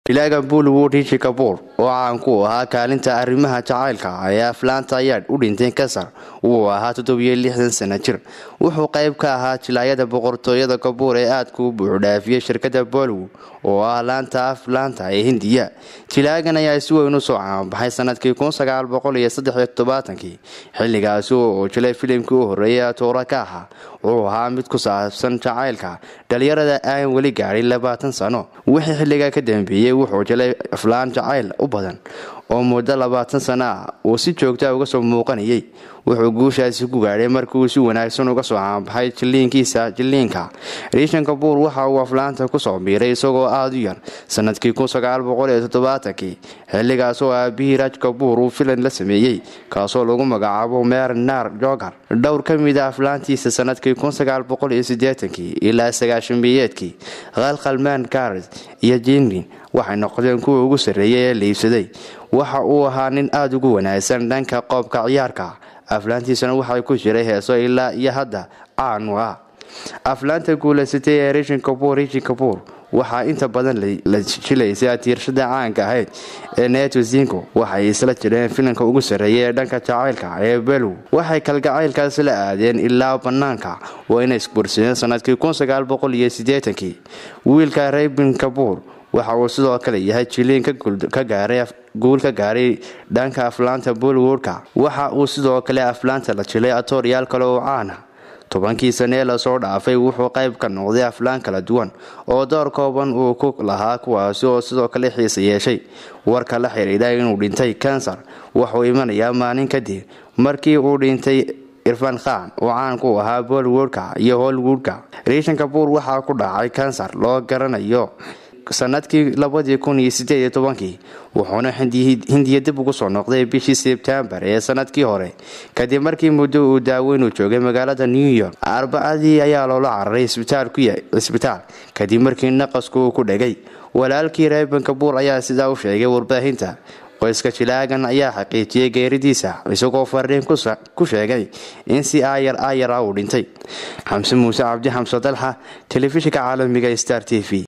jilaaga bollywood rishi kabuur oo caan ku ahaa kaalinta arrimaha jacaylka ee aflaanta ayaad u dhintay kasar wuu ahaa toddobiyo lixdan sana jir wuxuu qayb ka ahaa jilaayada boqortooyada kabuur ee aadka u buuxdhaafiyey shirkada bollywood oo ah laanta aflaanta ee hindiya jilaagan ayaa si weyn u soo caanbaxay sanadkii xilligaasi oo jilay filimkii u horreeyay atoora ka ahaa wuxuu ahaa mid ku saabsan jacaylka dhalinyarada aan weli gaadhin labaatan sano wixii xilligaa ka dambeeyey wuxuu jilay aflaan jacayl u badan oo muddo labaatan sano ah uu si joogtaa uga soo muuqanayay wuxuu guushaasi ku gaadhay markiuu si wanaagsan uga soo caanbaxay jiliinkiisa jiliinka riishan kabuur waxa uu aflaanta kusoo biiray isagoo aada u yar sanadkii kii xilligaas oo aabihii raaj kabuur uu filan la sameeyey kaasoo lagu magacaabo meer naar jogar dhowr ka mid a aflaantiisa sanadkii ilaa sagaashamiyeedkii khalkhalmaan karis iyo jingrin waxay noqdeen kuwa ugu sarreeyay ee liibsaday waxa uu ahaa nin aada ugu wanaagsan dhanka qoobka ciyaarka aflaantiisana waxay ku jiray heeso ilaa iyo hadda caan u ah aflaanta guulaysatay ee rishin kabuur rishin kabuur waxaa inta badan la jilaysay atiirshada caanka ahayd ee neto zingo waxay isla jireen filimka ugu sarreeya ee dhanka jacaylka ee below waxay kalgacaylkaas la aadeen ilaa bannaanka wayna isbursadeen sanadkii kii wiilka raybin kabuur waxa uu sidoo kale yahay jiliin guul ka gaaray dhanka aflaanta bollywoodka waxa uu sidoo kale aflaanta la jilay atooryaal kale oo caana tobankii sanee lasoo dhaafay wuxuu qayb ka noqday aflaan kala duwan oo door kooban uu ku lahaa kuwaasi oo sidoo kale xiisa yeeshay warka la xidhiidha inuu dhintay kansar wuxuu imanayaa maalin kadib markii uu dhintay irfan khan oo caan ku ahaa bollywoodka iyo hollywoodka riishan kabuur waxaa ku dhacay kansar loo garanayo sanadkii wuxuuna hindiya dib ugu soo noqday bishii sebtembar ee sanadkii hore kadib markii muddo uu daaweyn u joogay magaalada new york arbacadii ayaa loola cararay isbitaal kadib markii naqasku uu ku dhegay walaalkii reeban kabuur ayaa sidaa u sheegay warbaahinta qoyska jilaagan ayaa xaqiijiyey geeridiisa isagoo fariin ku sheegay in si aayar aayara uu dhintay xamse muuse cabdi xamse dalxa telefishinka caalamiga star t v